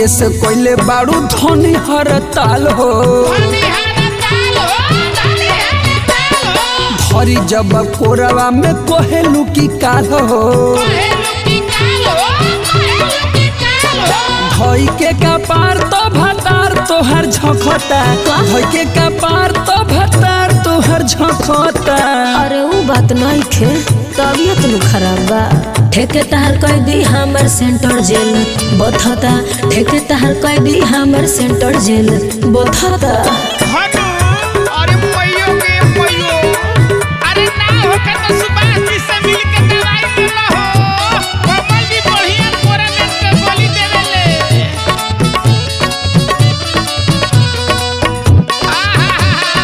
अखिलेश कोइले बाड़ू धनी हर ताल हो धरी जब कोरवा में कोहेलू की काल हो धई के कपार तो भतार तोहर झखता धई के कपार तो भतार तोहर झखता अरे ऊ बात नहीं खे तबियत नु खराब बा ठेके तहर कह दी हमर सेंटर जेल बथता ठेके तहर कह दी हमर सेंटर जेल बथता हटू अरे मैयो के मैयो अरे ना होके तो सुभाष जी से मिल के दवाई ले लो हो कमल जी बढ़िया कोरानेट के गोली देवेले आहा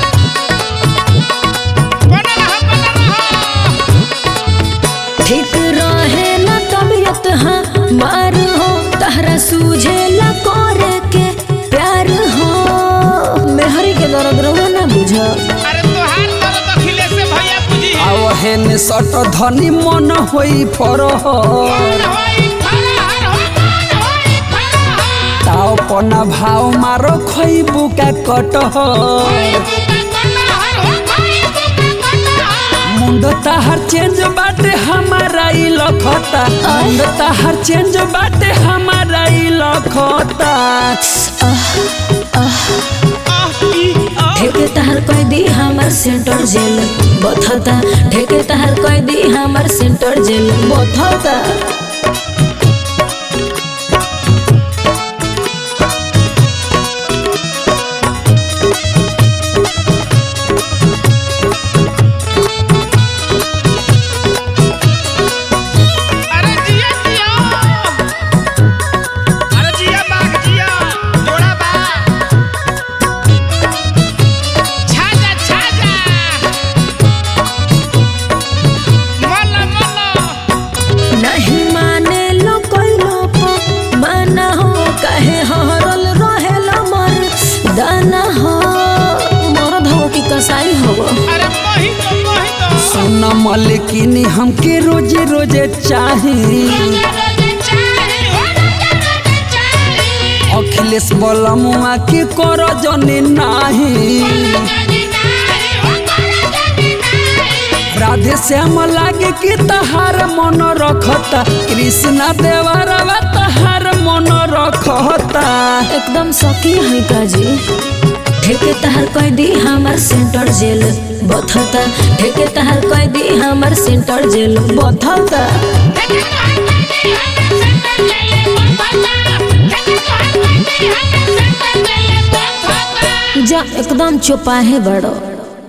बना रहा बना रहा ठीक रहे ना तबियत हाँ मार हो तहरा सूझे ला करे के प्यार हो मेहरी के दर्द रहो ना बुझ अरे तोहार दर्द अखिलेश से भैया बुझी है आओ हेन सट धनी मन होई फरह कौन होई फरार हो कौन होई फरार ताव पना भाव मारो खैबू का कटह कोई बुका कटहर हो कोई बुका कटहर मुंड ताहर चेंज बाटे हमारा ई लखता मुंड ताहर चेंज बाटे हमारा ई लखता आह ई आह ठेके तहर कह दी हमर सेंटर जेल बथता ठेके तहर कह दी हमर सेंटर जेल बथता अरे जिया जिया अरे जिया बाग जिया जोड़ा बा छाजा छाजा मल्ला मल्ला नहीं माने लो कोई लोप माना हो कहे हरल रहेला मर दाना हो मरद हो कि कसाई हो अरे मोही तो मोही तो सोना मलिकिनी हमके रोजे रोजे चाही रोजे रोजे चाही हो रोजे रोजे चाही अखिलेश बलमुआ के कर जने नाही जानी नाही हो करे जानी नाही राधे श्याम लागे कि तहार मन रखता कृष्णा देवरवा तहार मन रखता एकदम सकी है काजी ठेके तहर कह दी हमर सेंटर जेल बथता ठेके तहर कह दी हमर सेंटर जेल बथता लेकिन तोहर कोई हमें सेंटर ले ले बताता लेकिन तोहर कोई हमें सेंटर ले ले बताता जा एकदम चुपाहे बड़ो